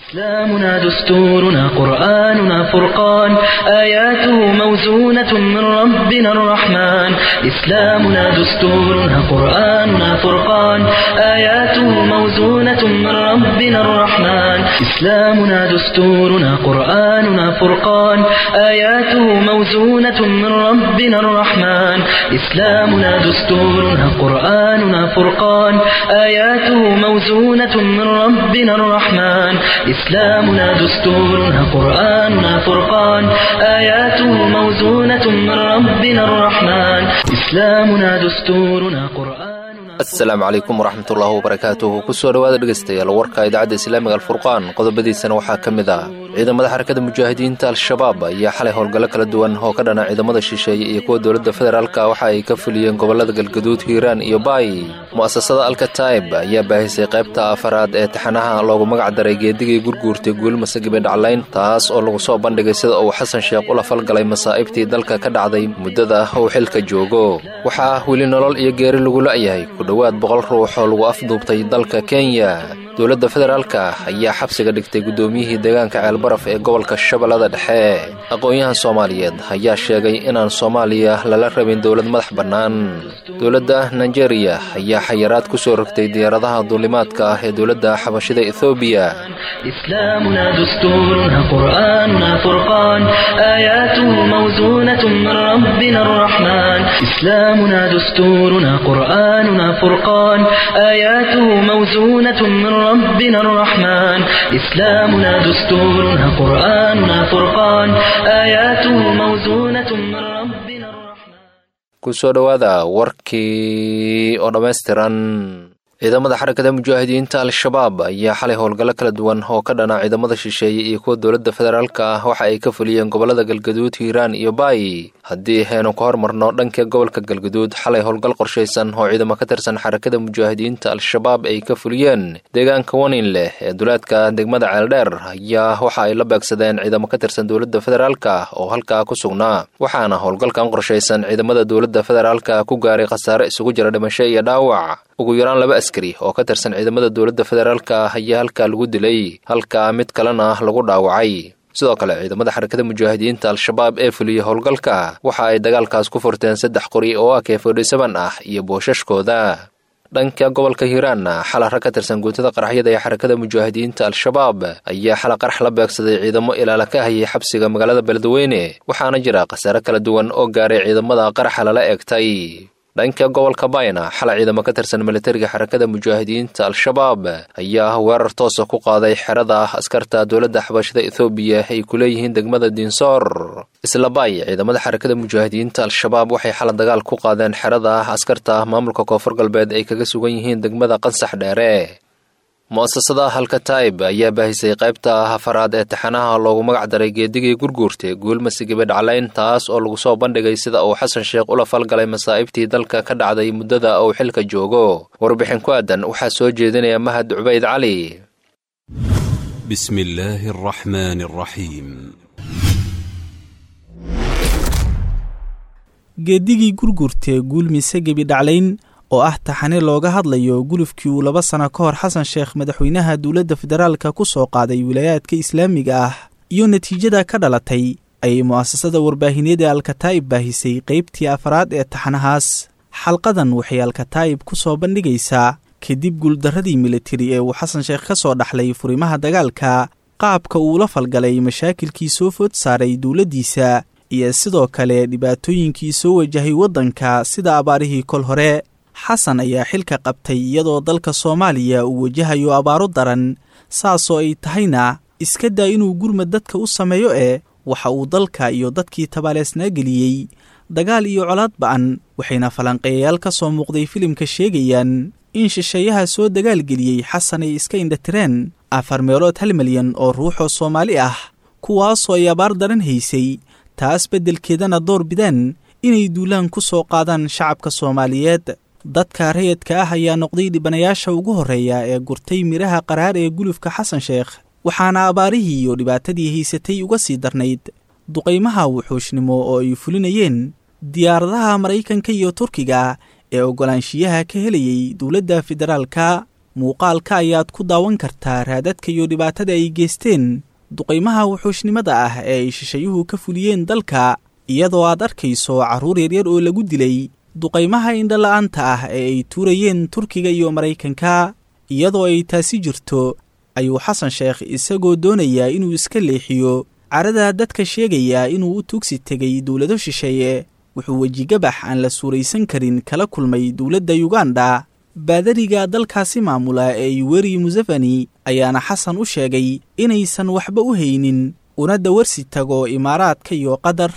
إسلامنا دستورنا قرآننا فرقان آياته موزونة من ربنا الرحمن إسلامنا دستورنا قرآننا فرقان آياته موزونة من ربنا الرحمن إسلامنا دستورنا قرآننا فرقان آياته موزونة من ربنا الرحمن إسلامنا دستورنا قرآننا فرقان آياته موزونة من ربنا الرحمن إسلامنا دستورنا قرآننا فرقان آياته موزونة من ربنا الرحمن إسلامنا دستورنا قرآن asalaamu calaykum waraxmatullaahi wabarakaatuhu kusoo dhowaada dhegaystayaal warka idaacadda islaamiga alfurqaan qodobadiisana waxaa ka mid ah ciidamada xarakada mujaahidiinta al-shabaab ayaa xalay howlgallo kala duwan oo ka dhana ciidamada shisheeye iyo kuwa dowladda federaalka waxa ay ka fuliyeen gobollada galgaduud hiiraan iyo baay mu'asasada alkataib ayaa baahisay qaybta afaraad ee taxanaha loogu magac daray geedigii gurguurtay guulmase gabidhaclayn taas oo lagu soo bandhigay sida uu xasan sheekh ula falgalay masaa'ibtii dalka ka dhacday muddada uu xilka joogo waxaa weli nolol iyo geeri lagu la'yahay dhowaad boqol ruux oo lagu afduubtay dalka kenya dowladda federaalka ayaa xabsiga dhigtay guddoomiyihii deegaanka ceelbaraf ee gobolka shabeellada dhexe aqoon-yahan soomaaliyeed ayaa sheegay inaan soomaaliya lala rabin dowlad madax bannaan dowladda nigeria ayaa xayiraad ku soo rogtay diyaaradaha duulimaadka ah ee dowladda xabashida ethoobiya إسلامنا دستورنا قرآننا فرقان آياته موزونة من ربنا الرحمن إسلامنا دستورنا قرآننا فرقان آياته موزونة من ربنا الرحمن إسلامنا دستورنا قرآننا فرقان آياته موزونة من ربنا الرحمن kusoo dhowaada warkii oo dhammaystiran ciidamada xarakada mujaahidiinta al-shabaab ayaa xalay howlgallo kala duwan oo ka dhana ciidamada shisheeye iyo kuwa dowladda federaalka ah waxa ay ka fuliyeen gobollada galgaduud hiiraan iyo baay haddii aynu ka hormarno dhanka gobolka galgaduud xalay howlgal qorshaysan oo ciidamo ka tirsan xarakada mujaahidiinta al-shabaab ay ka fuliyeen deegaanka wanin leh ee duleedka degmada ceeldheer ayaa waxa ay la beegsadeen ciidamo ka tirsan dowladda federaalka oo halkaa ku sugnaa waxaana howlgalkan qorshaysan ciidamada dowladda federaalka ku gaaray khasaare isugu jira dhimasho iyo dhaawac ugu yaraan laba askari oo ka tirsan ciidamada dowladda federaalka ayaa halkaa lagu dilay halka mid kalena lagu dhaawacay sidoo kale ciidamada xarakada mujaahidiinta al-shabaab ee fuliyey howlgalka waxa ay dagaalkaas ku furteen saddex qori oo ak fodhisaban ah iyo boosashkooda dhanka gobolka hiiraanna xala rag ka tirsan guutada qaraxyada ee xarakada mujaahidiinta al-shabaab ayaa xala qarax la beegsaday ciidamo ilaala ka hayay xabsiga magaalada beledweyne waxaana jira khasaare kala duwan oo gaaray ciidamada qaraxa lala eegtay dhanka gobolka bayna xalay ciidamo ka tirsan militariga xarakada mujaahidiinta al-shabaab ayaa weerar toosa ku qaaday xerada askarta dowladda xabashada ethoobiya ay ku leeyihiin degmada diinsoor isla baay ciidamada xarakada mujaahidiinta al-shabaab waxay xala dagaal ku qaadeen xerada askarta maamulka koonfur galbeed ay kaga sugan yihiin degmada qansax dheere mu'asasada halkataib ayaa baahisay qaybta afaraad ee taxanaha loogu magac daray geedigii gurguurtay guulmasi gabidhaclayn taas oo lagu soo bandhigay sida uu xasan sheekh ula falgalay masaa'ibtii dalka ka dhacday muddada uu xilka joogo warbixin ku aadan waxaa soo jeedinaya mahad cubayd cali بسم الله الرحمن الرحيم geedigii gurgurtee guulmise gebidhaclayn oo ah taxane looga hadlayo gulufkii uu laba sano ka hor xasan sheekh madaxweynaha dowladda federaalka ku soo qaaday wilaayaadka islaamiga ah iyo natiijada ka dhalatay ayay mu'asasada warbaahineed ee alkataa'ib baahisay qaybtii afaraad ee taxanahaas xalqadan waxay alkataa'ib ku soo bandhigaysaa kadib guuldarradii militari ee uu xasan sheekh ka soo dhaxlay furimaha dagaalka qaabka uu la falgalay mashaakilkii soo food saaray dowladdiisa iyo sidoo kale dhibaatooyinkii soo wajahay waddanka sida abaarihii kol hore xasan ayaa xilka qabtay iyadoo dalka soomaaliya uu wajahayo abaaro daran saasoo ay tahayna iska daa inuu gurmad dadka u sameeyo ee waxa uu dalka iyo dadkii tabaaleesnaa geliyey dagaal iyo colaad ba'an waxayna falanqeeyayaal ka soo muuqday filimka sheegayaan in shisheeyaha soo dagaalgeliyey xasan ay iska indhatireen afar meelood hal milyan oo ruuxoo soomaali ah kuwaasoo ay abaar daran haysay taas beddelkeedana door bidaan inay duulaan ku soo qaadaan shacabka soomaaliyeed dadka rayadka ah ayaa noqday dhibanayaasha ugu horreeya ee gurtay midhaha qaraar ee gulufka xasan sheekh waxaana abaarihii iyo dhibaatadii haysatay uga sii darnayd duqaymaha wuxuushnimo oo ay fulinayeen diyaaradaha maraykanka iyo turkiga ee oggolaanshiyaha ka helayay dowladda federaalka muuqaalka ayaad ku daawan kartaa raadadka iyo dhibaatada ay geysteen duqaymaha wuxuushnimada ah ee ay shishayuhu ka fuliyeen dalka iyadoo aad arkayso carruur yaryar oo lagu dilay duqaymaha indhola'aanta ah ee ay tuurayeen turkiga iyo maraykanka iyadoo ay taasi jirto ayuu xasan sheekh isagoo doonayaa inuu iska leexiyo carada dadka sheegaya inuu u tugsi tegay dowlado shisheeye wuxuu wejigabax aan la suuraysan karin kala kulmay dowladda yuganda baadariga dalkaasi maamula ee yuweri museveni ayaana xasan u sheegay inaysan waxba u haynin una dawarsi tago imaaraadka iyo qatar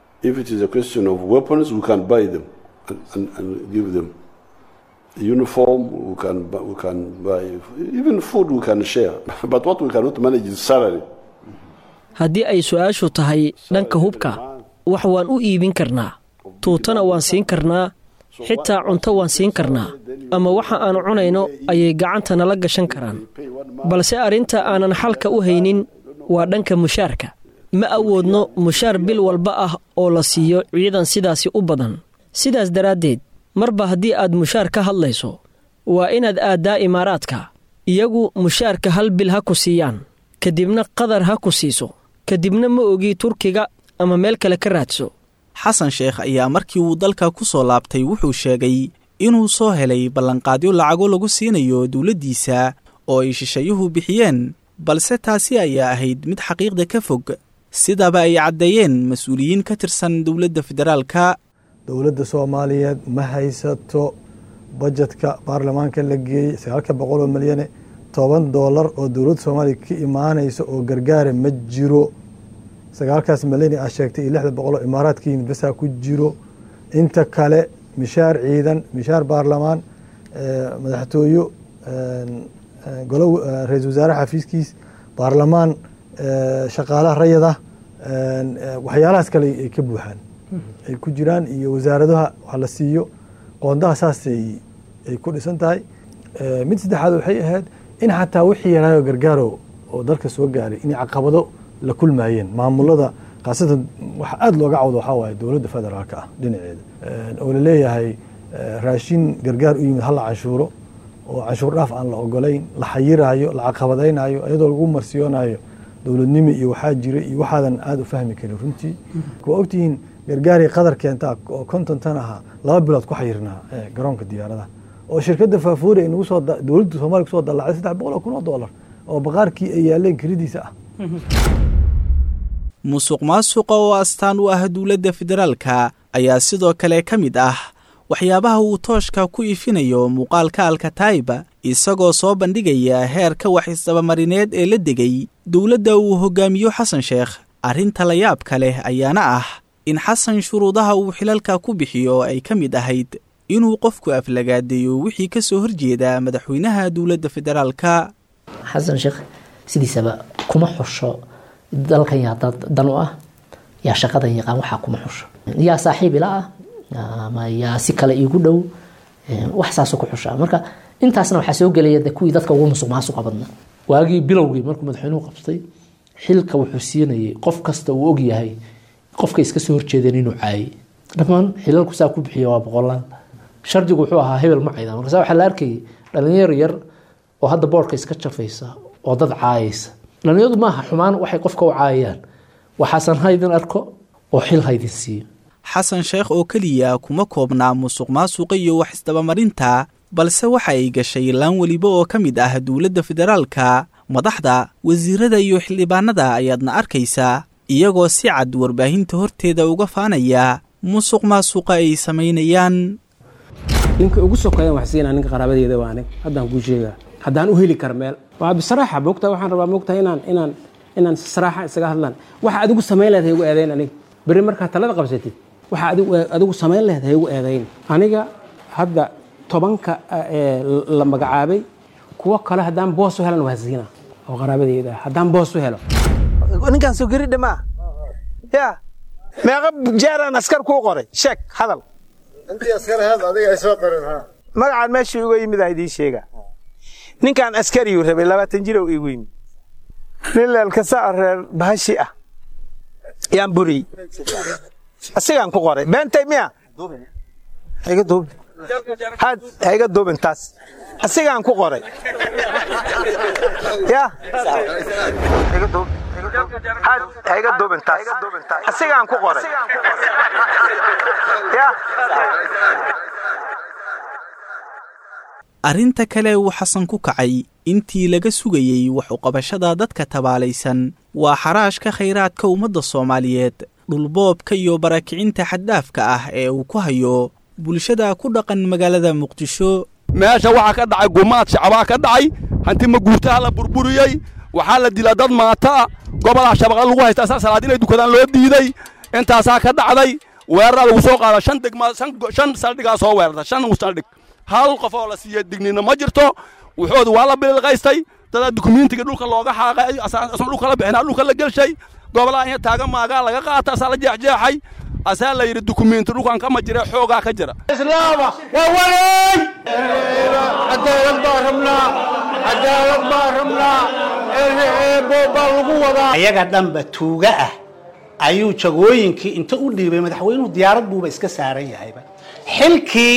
uniform, we can, we can buy, even food we can share. But what we cannot manage is salary. haddii ay su-aashu tahay dhanka hubka wax waan u iibin karnaa tuutana waan siin karnaa xitaa cunto waan siin karnaa ama waxa aanu cunayno ayay gacanta nala gashan karaan balse arrinta aanan xalka u haynin waa dhanka mushaarka ma awoodno mushaar bil walba ah oo la siiyo ciidan sidaasi u badan sidaas daraaddeed marba haddii aad mushaar ka hadlayso waa inaad aaddaa imaaraadka iyagu mushaarka hal bil ha ku siiyaan kadibna qadar ha ku siiso kadibna ma ogii turkiga ama meel kale ka raadso xasan sheekh ayaa markii uu dalka ku soo laabtay wuxuu sheegay inuu soo helay ballanqaadyo lacago lagu siinayo dowladdiisa oo ay shishayuhu bixiyeen balse taasi ayaa ahayd mid xaqiiqda ka fog sidaba ay caddeeyeen mas-uuliyiin ka tirsan dowladda federaalka dowladda soomaaliyeed ma haysato bajetka baarlamaanka la geeyey sagaalka boqol oo milyane toban doolar oo dowladda soomaaliya ka imaanaysa oo gargaara ma jiro sagaalkaas milyane aa sheegtay iyo lixda boqol oo imaaraadka yimid basaa ku jiro inta kale mishaar ciidan mishaar baarlamaan madaxtooyo golo ra-isul wasaare xafiiskiis baarlamaan shaqaalaha rayada waxyaalahaas kale ay ka buuxaan ay ku jiraan iyo wasaaradaha wax la siiyo qoondaha saasay ay ku dhisan tahay mid saddexaad waxay ahayd in xataa wixii yaraayo gargaaro oo dalka soo gaaray inay caqabado la kulmaayeen maamulada khaasatan waxa aada looga cawdo waxaa waaye dowladda federaalka ah dhinaceeda oo laleeyahay raashin gargaar u yimid hala canshuuro oo canshuur dhaaf aan la ogolayn la xayiraayo la caqabadaynayo iyadoo lagu marsiyoonayo dowladnimo iyo waxaa jira iyo waxaadan aada u fahmi karin runtii waa ogtihiin gargaarii qadar keentaa oo konton tan ahaa laba bilood ku xayirnaa garoonka diyaaradaha oo shirkadda faafuuri ay nagu soo dowladda soomaliya kusoo dallacday saddex boqol oo kun oo dollar oo baqaarkii ay yaaleen kiridiisa ah musuq maasuqa oo astaan u ah dowladda federaalka ayaa sidoo kale ka mid ah waxyaabaha uu tooshka ku iifinayo muuqaalka alkataiba isagoo soo bandhigaya heerka wax isdabamarineed ee la degay dowladda uu hogaamiyo xasan sheekh arrinta la yaabka leh ayaana ah in xasan shuruudaha uu xilalka ku bixiyo ay ka mid ahayd inuu qofku aflagaadeeyo wixii ka soo horjeeda madaxweynaha dowladda federaalka xasan sheekh sidiisaba kuma xusho dalkan yaa dad dan u ah yaa shaqadan yaqaan waxaa kuma xusho yaa saaxiib ila ah ama yaa si kale iigu dhow wax saasoo ku xushaa marka intaasna waxaa soo gelaya de kuwii dadka ugu musuq maasuqa badna waagii bilowgii markuu madaxweynuhu qabtay xilka wuxuu siinayay qof kasta uu ogyahay qofka iska soo horjeedeen inuu caayay dhammaan xilalku saa ku bixiya waa boqolaan shardigu wuxuu ahaa hebel ma cayda markaasa waxaa la arkayay dhalinyaro yar oo hadda boorka iska jafaysa oo dad caayaysa dhalinyaradu maaha xumaan waxay qofka u caayayaan waxaasan haydin arko oo xil haydin siiyo xasan sheekh oo keliya kuma koobnaa musuq maasuqa iyo wax isdabamarinta balse waxa ay gashay laan weliba oo ka mid ah dowladda federaalka madaxda wasiirada iyo xildhibaanada ayaadna arkaysaa iyagoo si cad warbaahinta horteeda uga faanaya musuq maasuqa ay samaynayaan ninka ugu sokeeyan wax siinaa ninka qaraabadeeda waa anig haddaan kuu sheegaa haddaan u heli kara meel waa bisaraaxa moogtaa waxaan rabaa moogtaa inaan inaan inaan saraaxa isaga hadlaan waxa adigu samayn lahayd ha igu eedayn aniga berri markaa talada qabsatid waxa adigu adigu samayn lahayd ha igu eedayn aniga hadda tobanka la magacaabay kuwo kale haddaan boos u helan waa siina oo qaraabadeeda haddaan boos u helo ninkaan soo geri dhamaa ya meeqa jeeraan askar kuu qoray sheeg hadal magacaan meeshuu iga yimid aa idiin sheega ninkaan askariyuu rabay labaatan jirow igu yimid nin leelkasa reer bahashi ah yaan buriyey asigaan ku qoray beentay miya iga duubi had hayga duubin taas asigaan ku qoray ya had hayga duubin taas asigaan ku qoray ya arrinta kale uu xasan ku kacay intii laga sugayey wax uqabashada dadka tabaalaysan waa xaraashka khayraadka ummadda soomaaliyeed dhulboobka iyo barakicinta xaddhaafka ah ee uu ku hayo bulshada ku dhaqan magaalada muqdisho meesha waxaa ka dhacay gumaad shacbaa ka dhacay hanti maguurtaha la burburiyey waxaa la dilaa dad maataa gobolaha shabaqa lagu haysta asaa salaad inay dukadaan loo diiday intaasaa ka dhacday weeraraa lagu soo qaada shan degma shan saldhigaa soo weerarta shan saldhig hal qof oo la siiya dignina ma jirto wuxoodu waa la bililqaystay dadaa dukumentiga dhulka looga xaaqay asan dhulka la bixinaa dhulka la gelshay gobolaha inya taagan maagaa laga qaata asaa la jeexjeexay asaa la yidhi dukumenti dhulkan kama jira xoogaa ka jira islaama waa walay cadaalad baa rabnaa cadaalad baa rabnaa eebo baa lagu wadaa ayaga dhanba tuuga ah ayuu jagooyinkii inta u dhiibay madaxweynuhu diyaarad buuba iska saaran yahayba xilkii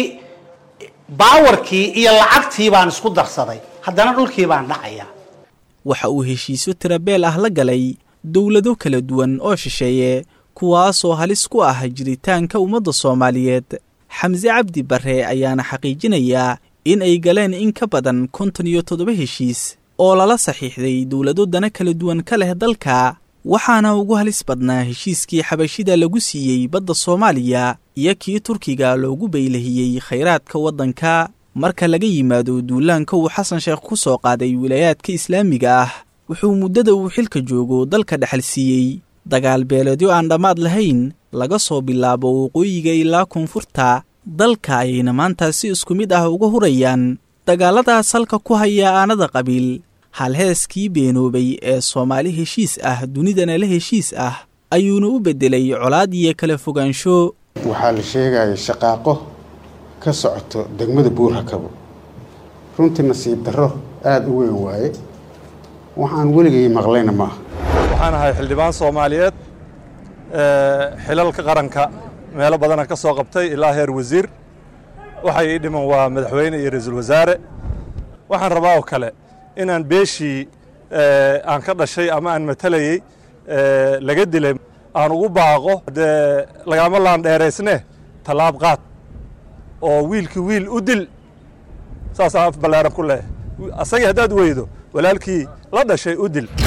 baawarkii iyo lacagtii baan isku darsaday haddana dhulkii baan dhacayaa waxa uu heshiisyo tirabeel ah la galay dowlado kala duwan oo shisheeye kuwaasoo halis ku ah jiritaanka ummadda soomaaliyeed xamse cabdi barre ayaana xaqiijinayaa in ay galeen in ka badan konton iyo toddoba heshiis oo lala saxiixday dowlado dana kala duwan ka leh dalka waxaana ugu halis badnaa heshiiskii xabashida lagu siiyey badda soomaaliya iyo kii turkiga loogu baylahiyey khayraadka waddanka marka laga yimaado duulaanka uu xasan sheekh ku soo qaaday wilaayaadka islaamiga ah wuxuu muddada uu xilka joogo dalka dhexal siiyey dagaal beeleedyo aan dhammaad lahayn laga soo bilaabo waqooyiga ilaa koonfurta dalka ayayna maanta si isku mid ah uga hurayaan dagaalladaas halka ku haya aanada qabiil halheeskii beenoobay ee soomaali heshiis ah dunidana la heshiis ah ayuuna u beddelay colaad iyo kala fogaansho waxaa la sheegaya shaqaaqo ka socoto degmada buurhakabo runtii nasiib darro aada u weyn waaye waxaan weligay maqlayna maaha waxaan ahay xildhibaan soomaaliyeed xilalka qaranka meelo badana ka soo qabtay ilaa heer wasiir waxay ii dhiman waa madaxweyne iyo ra-iisul wasaare waxaan rabaa oo kale inaan beeshii aan ka dhashay ama aan matalayey laga dilay aan ugu baaqo dee lagama laandheeraysne tallaab qaad oo wiilkii wiil u dil saasaan af ballaaran ku leehay asagii haddaad weydo walaalkii la dhashay u dil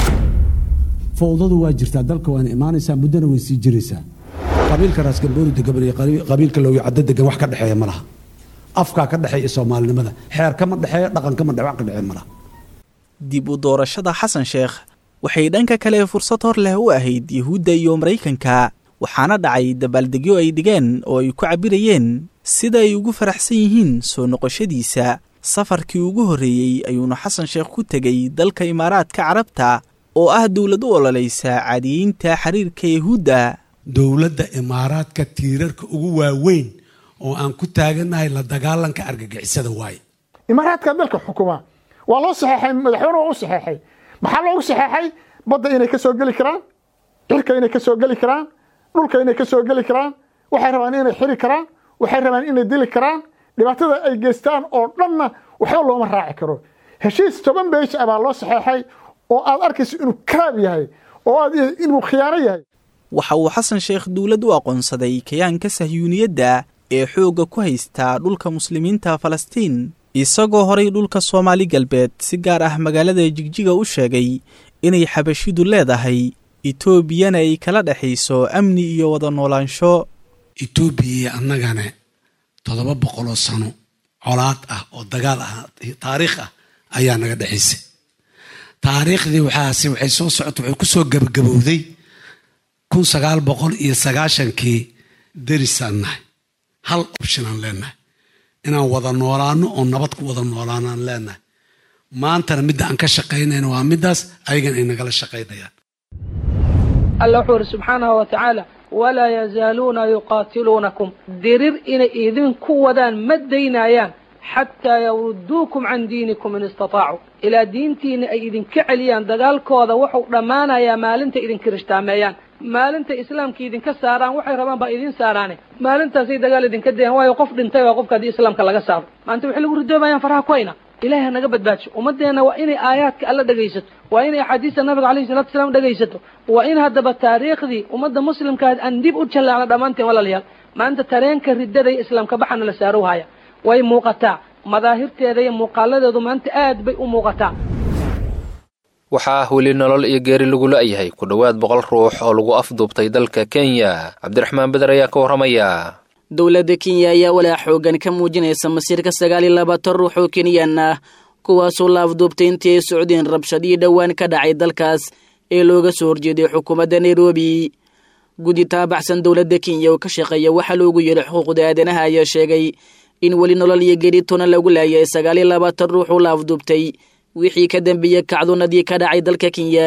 fowdadu waa jirtaa dalka waana imaanaysaa muddona way sii jiraysaa qabiilka raasgambooni degan iyo qabiilka loogi caddo degan wax ka dhexeeya ma laha afkaa ka dhexeeya soomaalinimada xeer kama dhexeeya dhaqan kama dhex wax ka dhexeeya ma laha dib u doorashada xasan sheekh waxay dhanka kale fursad hor leh u ahayd yuhuudda iyo maraykanka waxaana dhacay dabaaldegyo ay dhigeen oo ay ku cabbirayeen sida ay ugu faraxsan yihiin soo noqoshadiisa safarkii ugu horreeyey ayuuna xasan sheekh ku tegey dalka imaaraadka carabta oo ah dowlad u ololaysa caadiyeynta xiriirka yuhuudda dowladda imaaraadka tiirarka ugu waaweyn oo aan ku taagannahay la dagaalanka argagixisada waaye imaaraadka dalka xukuma waa loo saxeexay madaxweyne waa u saxeexay maxaa loogu saxeexay badda inay ka soo geli karaan cirka inay ka soo geli karaan dhulka inay ka soo geli karaan waxay rabaan inay xiri karaan waxay rabaan inay dili karaan dhibaatada ay geystaan oo dhanna waxba looma raaci karo heshiis toban beesh ah baa loo saxeexay oo aad arkayso inuu karaab yahay oo aad inuu khiyaano yahay waxa uu xasan sheekh dowlad u aqoonsaday kayaanka sahyuuniyadda ee xoogga ku haystaa dhulka muslimiinta falastiin isagoo horay dhulka soomaali galbeed si gaar ah magaalada jigjiga u sheegay inay xabashidu leedahay etoobiyana ay kala dhexayso amni iyo wada noolaansho etoobiya iyo annagana toddoba boqoloo sano colaad ah oo dagaal ah taariikh ah ayaa naga dhexaysay taariikhdii waxaase waxay soo socota waxay ku soo gabagabowday kun sagaal boqol iyo sagaashankii derisaan nahay hal optionaan leenahay inaan wada noolaano oo nabad ku wada noolaanaan leenahay maantana midda aan ka shaqaynayna waa middaas ayagan ay nagala shaqaynayaan alla wuxuu yidhi subxaanahu wa tacaala walaa yazaaluuna yuqaatiluunakum dirir inay idinku wadaan ma daynayaan xataa yawruduukum can diinikum in istataacu ilaa diintiina ay idinka celiyaan dagaalkooda wuxuu dhammaanayaa maalinta idinka rishtaameeyaan maalintay islaamka idinka saaraan waxay rabaan baa idin saaraane maalintaasay dagaal idinka dayan waayo qof dhintay waa qofka haddii islaamka laga saaro maanta waxay lagu ridoobayaan faraha ku hayna ilahay ha naga badbaadsho ummaddeena waa inay aayaadka alla dhegaysato waa inay axaadiista nabiga alayhi salatu wasalaam dhegaysato waa in haddaba taariikhdii ummadda muslimkaa aan dib u jallaacno dhammaanteen walaalayaal maanta tareenka riddada iyo islaamka baxana la saaro haya way muuqataa madaahirteeda iyo muuqaaladeedu maanta aad bay u muuqataa waxaa weli nolol iyo geeri lagu la'yahay ku dhowaad boqol ruux oo lagu afduubtay dalka kenya cabdiraxmaan beder ayaa ka warramaya dowladda kenya ayaa walaa xoogan ka muujinaysa masiirka sagaal iyo labaatan ruux oo kenyan ah kuwaasoo la afduubtay intii ay socdeen rabshadii dhowaan ka dhacay dalkaas ee looga soo horjeeday xukuumadda nairobi guddi taabaxsan dowladda kenya oo ka shaqeeya waxaa loogu yeedhay xuquuqda aadanaha ayaa sheegay in weli nolol iyo geeri tona lagu laayay sagaal iyo labaatan ruux oo la afduubtay wixii ka dambeeyey kacdunadii ka dhacay dalka kenya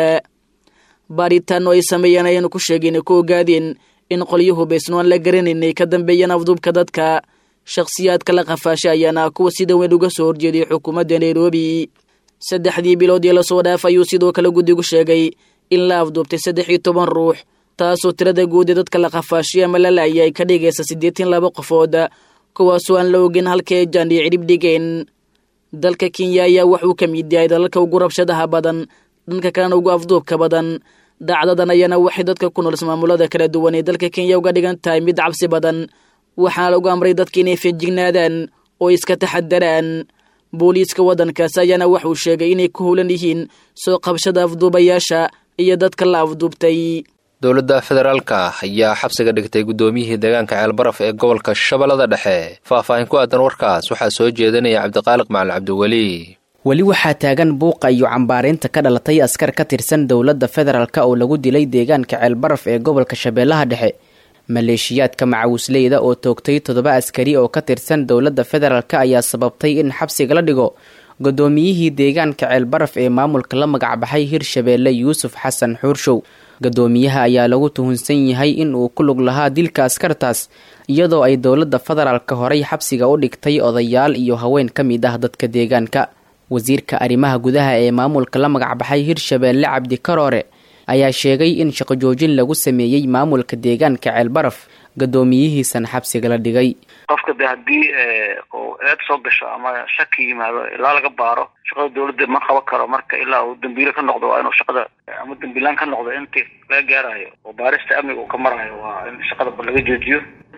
baaritaan oo ay sameeyeen ayaanu ku sheegeen ku ogaadeen in qolyo hubaysno aan la garanayn ay ka dambeeyeen afduubka dadka shakhsiyaadka la qafaasha ayaana kuwa sida weyn uga soo horjeeday xukuumadda nairobi saddexdii bilood ee lasoo dhaaf ayuu sidoo kale guddigu sheegay in la afduubtay saddex iyo toban ruux taasoo tirada guud ee dadka la qafaashay ama la laayay ay ka dhigaysa siddeetan laba qofood kuwaasoo aan la ogin halka ay jaan iyo cidhib dhigeen dalka kenya ayaa wuxuu ka mid yahay dalalka ugu rabshadaha badan dhanka kalena ugu afduubka badan dhacdadan ayaana waxay dadka ku nool ismaamulada kala duwan ee dalka kenya uga dhigan tahay mid cabsi badan waxaana lagu amray dadka inay feejignaadaan oo iska taxadaraan booliiska waddankaas ayaana waxuu sheegay inay ku howlan yihiin soo qabashada afduubayaasha iyo dadka la afduubtay dowladda federaalka ayaa xabsiga dhigtay guddoomiyihii deegaanka ceelbaraf ee gobolka shabeellada dhexe faahfaahin ku aadan warkaas waxaa soo jeedinaya cabdiqaaliq macalin cabdiweli weli waxaa taagan buuqa iyo cambaaraynta ka dhalatay askar ka tirsan dowladda federaalk oo lagu dilay deegaanka ceelbaraf ee gobolka shabeellaha dhexe maleeshiyaadka macawisleyda oo toogtay toddoba askari oo ka tirsan dowladda federaalk ayaa sababtay in xabsiga la dhigo guddoomiyihii deegaanka ceelbaraf ee maamulka la magacbaxay hirshabeelle yuusuf xasan xuurshow guddoomiyaha ayaa lagu tuhunsan yahay in uu ku lug lahaa dilka askartaas iyadoo ay dowladda federaalka horay xabsiga u dhigtay odayaal iyo haween ka mid ah dadka deegaanka wasiirka arrimaha gudaha ee maamulka la magacbaxay hirshabeelle cabdi karoore ayaa sheegay in shaqo joojin lagu sameeyey maamulka deegaanka ceelbaraf guddoomiyihiisana xabsiga la dhigay qofka de haddii uu eed soo gasho ama shaki yimaado ilaa laga baaro shaqada dawladda ma qaban karo marka ilaa uu dambiile ka noqdo waa inuu shaqada ama dambiilaan ka noqdo intii laga gaarayo oo baarista amniga uu ka marayo waa in shaqada laga joojiyo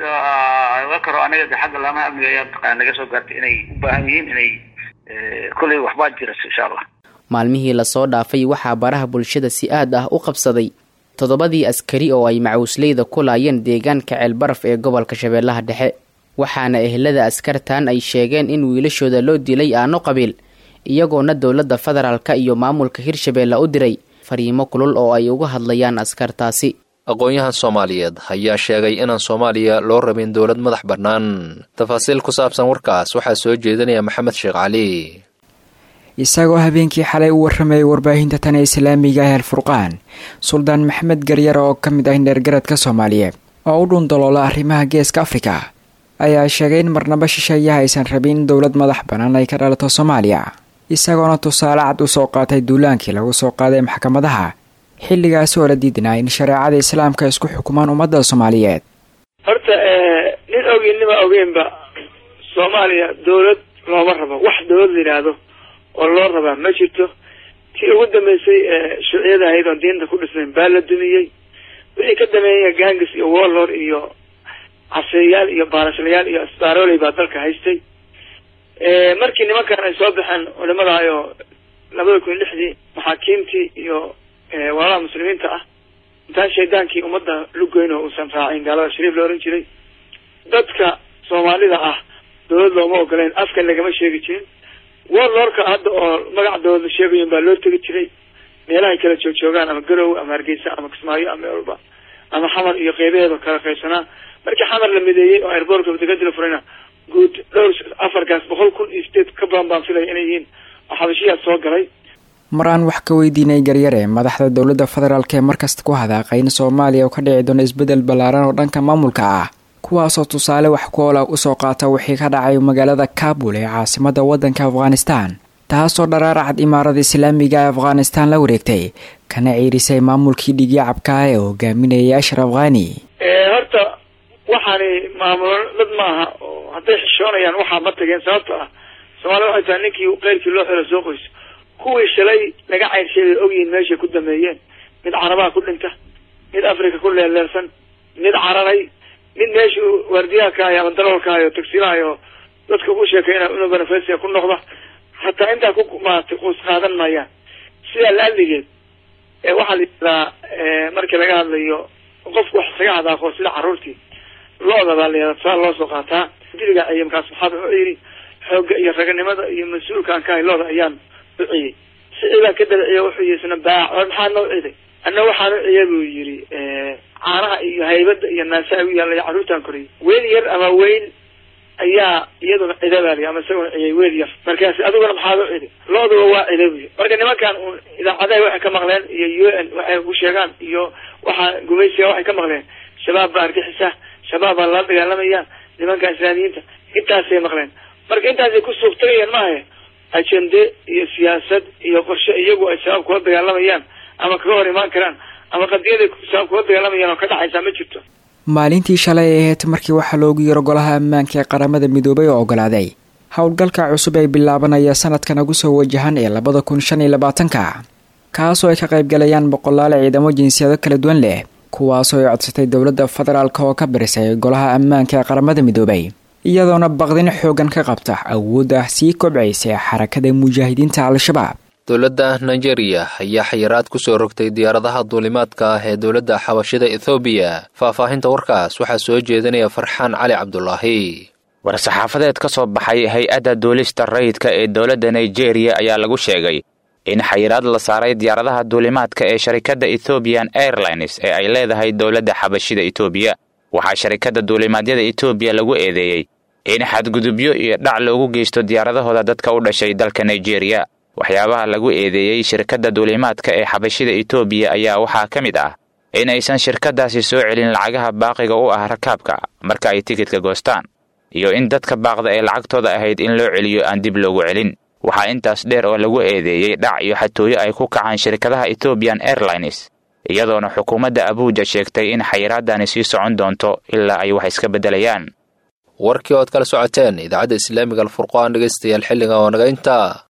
oga karo aniga de xagga laamaha amniga ayaa mataqana naga soo gaartay inay u baahan yihiin inay kolley waxbaa jira insha allah maalmihii lasoo dhaafay waxaa baraha bulshada si aad ah u qabsaday toddobadii askari oo ay macawisleyda ku laayeen deegaanka ceelbaraf ee gobolka shabeellaha dhexe waxaana ehelada askartan ay sheegeen in wiilashooda loo dilay aano qabiil iyagoona dowladda federaalka iyo maamulka hirshabeelle u diray fariimo kulul oo ay uga hadlayaan askartaasi aqoon-yahan soomaaliyeed ayaa sheegay inaan soomaaliya loo rabin dowlad madax bannaan tafaasiil ku saabsan warkaas waxaa soo jeedinaya maxamed sheekh cali isagoo habeenkii xalay u warramayay warbaahinta tan ee islaamiga ah alfurqaan suldaan maxamed garyar oo ka mid ah indheergaradka soomaaliyeed oo u dhundaloola arrimaha geeska afrika ayaa sheegay in marnaba shisheeyaha aysan rabin in dowlad madax bannaan ay ka dhalato soomaaliya isagoona tusaale cad u soo qaatay duulaankii lagu soo qaaday maxkamadaha xilligaasi oo la diidnaa in shareecada islaamka isku xukumaan ummadda soomaaliyeed horta nin ogeyn nima ogeynba soomaaliya dowlad looma rabo wax dowlad la yidhaahdo oo loo rabaa ma jirto tii ugu dambeysay shuuciyada ahayd oon diinta ku dhisnayn baa la dumiyey wixii ka dameeya gangis iyo warlord iyo caseeyaal iyo baarashlayaal iyo asbaaroley baa dalka haystay markii nimankan ay soo baxeen culimadaayoo labada kun iyo lixdii maxaakiimtii iyo walaalaha muslimiinta ah intaan shaydaankii ummadda lugoyn oo uusan raacin gaalada shariif la ohan jiray dadka soomaalida ah dowlad looma ogoleyn afkan lagama sheegi jirin warlordka hadda oo magac dowlad sheegayin baa loo tegi jiray meelahay kala joogjoogaan ama garow ama hargeysa ama kismaayo ama walba ama xamar iyo qeybaheeda kala qaybsanaa markii xamar la mideeyey oo airbortka degadi la furayna guud dhowr afarkaas boqol kun iyo sideed ka badan baan filaya inay yihiin oo xabashiyaad soo galay mar aan wax ka weydiinay garyare madaxda dowladda federaalk ee markasta ku hadaaqay in soomaaliya uu ka dhici doono isbeddel ballaaran oo dhanka maamulka ah kuwaasoo tusaale wax ku oola usoo qaata wixii ka dhacay magaalada kaabul ee caasimada waddanka afghanistan taasoo dharaaracad imaarada islaamiga ee afghanistaan la wareegtay kana ciirisay maamulkii dhigyacabka ee hogaaminayay ashraf khani horta waxaani maamulo dad maaha oo hadday xishoonayaan waxaa ma tageen sababto ah soomaalida waxay tahay ninkii keyrkii loo xelo soo qoyso kuwii shalay laga cayrshay bay ogyihiin meeshay ku dameeyeen mid carabaha ku dhinta mid africa ku leeleelsan mid cararay mid meeshuu waardiyahakaayo ama daroolkaayo tagsiilaayo dadka ku sheekayna inuu benefasia ku noqda hataa intaa ku maaragtay quus qaadan maayaan sidaa laaligeed waxaa la yidhahdaa markii laga hadlayo qofku wax isaga hadaaqo sida carruurtii lo-da baa la yihahdaa tusaale loo soo qaataa diliga ciye markaas maxaad wuxuu yidhi xoogga iyo raganimada iyo mas-uulkaan ka hay lo-da ayaan u ciyey sicii baa ka dabiciye wuxuu yihi isna baac or maxaa noo ciday anna waxaan u ciye buu yidhi caanaha iyo haybada iyo naasaha u yaallay carruurtaan koriyay weel yar ama weyn ayaa iyaduna cida baa liy ama isaguna ciyay weel yar markaas adiguna maxaad u cidi lo-duba waa cida buy marka nimankan un idaacadaha waxay ka maqleen iyo u n waxay ku sheegaan iyo waxaa gumaysiga waxay ka maqleen shabaab baa argixisa shabaab baa lala dagaalamayaan nimanka islaamiyiinta intaasay maqleen marka intaasay ku suuqtagayaan maahe ajende iyo siyaasad iyo qorshe iyagu ay shabaab kula dagaalamayaan ama kaga hor imaan karaan ama qadiyaday shabaab kula dagaalamayaan oo ka dhacaysaa ma jirto maalintii shalay ay ahayd markii waxaa loogu yiro golaha ammaanka ee qaramada midoobay oo ogolaaday howlgalka cusub ee bilaabanaya sanadkan ugu soo wajahan ee labada kun shan iyo labaatanka kaasoo ay ka qaybgalayaan boqolaal ciidamo jinsiyado kala duwan leh kuwaasoo ay codsatay dowladda federaalk oo ka barisay golaha ammaanka ee qaramada midoobay iyadoona baqdin xoogan ka qabta awoodda sii kobcaysa ee xarakada mujaahidiinta al-shabaab dowladda nigeria ayaa xayiraad ku soo rogtay diyaaradaha duulimaadka ah ee dowladda xabashida ethoobiya faahfaahinta warkaas waxaa soo jeedinaya farxaan cali cabdulaahi war-saxaafadeed ka soo baxay hay-adda duulista rayidka ee dowladda nigeria ayaa lagu sheegay in xayiraad la saaray diyaaradaha duulimaadka ee sharikadda ethoobiyan airlines ee ay leedahay dowladda xabashida etoobiya waxaa sharikadda duulimaadyada etoobiya lagu eedeeyey in xadgudubyo iyo dhac loogu geysto diyaaradahooda dadka u dhashay dalka nigeria waxyaabaha lagu eedeeyey shirkadda duulimaadka ee xabashida etoobiya ayaa waxaa ka mid ah in aysan shirkaddaasi soo celin lacagaha baaqiga u ah rakaabka marka ay tikidka goostaan iyo in dadka baaqda ee lacagtooda ahayd in loo celiyo aan dib loogu celin waxaa intaas dheer oo lagu eedeeyey dhac iyo xatooyo ay ku kacaan shirkadaha ethoobiyan airlines iyadoona xukuumadda abuuja sheegtay in xayiraadani sii socon doonto ilaa ay wax iska beddelayaan warkii ood kala socoteen idaacadda islaamiga alfurqaan dhegaystayaal xilliga oo naga intaa